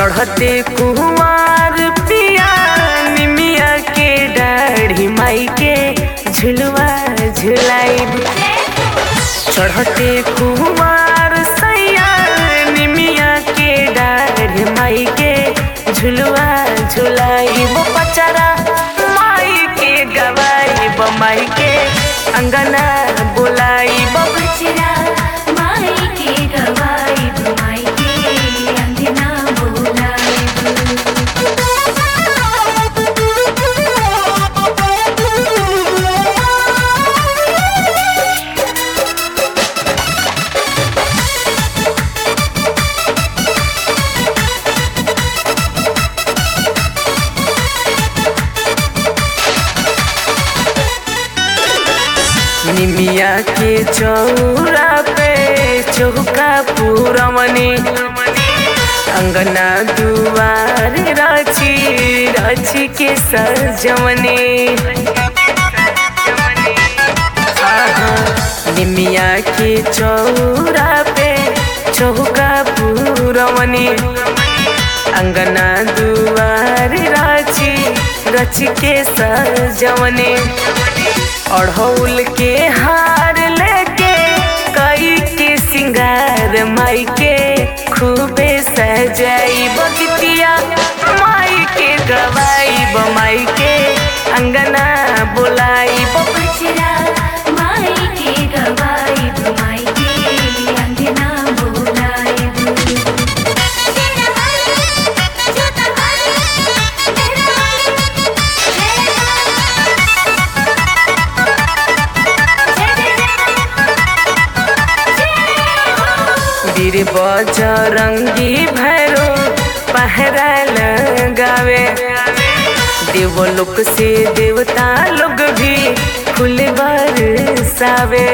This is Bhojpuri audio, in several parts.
चढ़ते कुमार पिया निमिया के दाढ़ी माई के झुलवा झुलाइब चढ़ते कुमार सैया निमिया के दाढ़ी माई के झुलवा झुलाइब पचरा माई के गवाइब माई के अंगना बुलाइब बचरा माई के गवाई माई के अंगना निमिया के चौरा पे चौका पूरमनी अंगना दुआर राची राची के सजमनी आहा, निमिया के चौरा पे चौका पूरमनी अंगना दुआर राची रच के सजमनी अढ़ौल के हार लेके कई के सिंगार माई के खूबे सजाई बगतिया माई के गवाई माई के अंगना बुलाई बचरा माई के गवाई माई के अंगना बुलाई वीर बजरंगी भैरो पहरा लगावे देवलोक से देवता लोग भी फूल बरसावे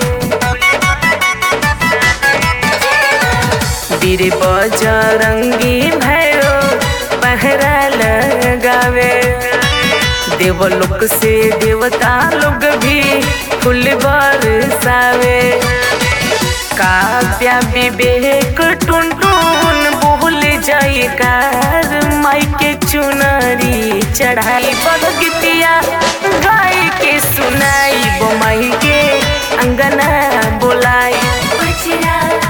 वीर बजरंगी भैरो पहरा लगावे देवलोक से देवता लोग भी फूल बरसावे काव्या विवेक टुन टुन बोल जाई कार माई के चुनरी चढ़ाई बगतिया गाय के सुनाई माई के अंगना बोलाई बचरा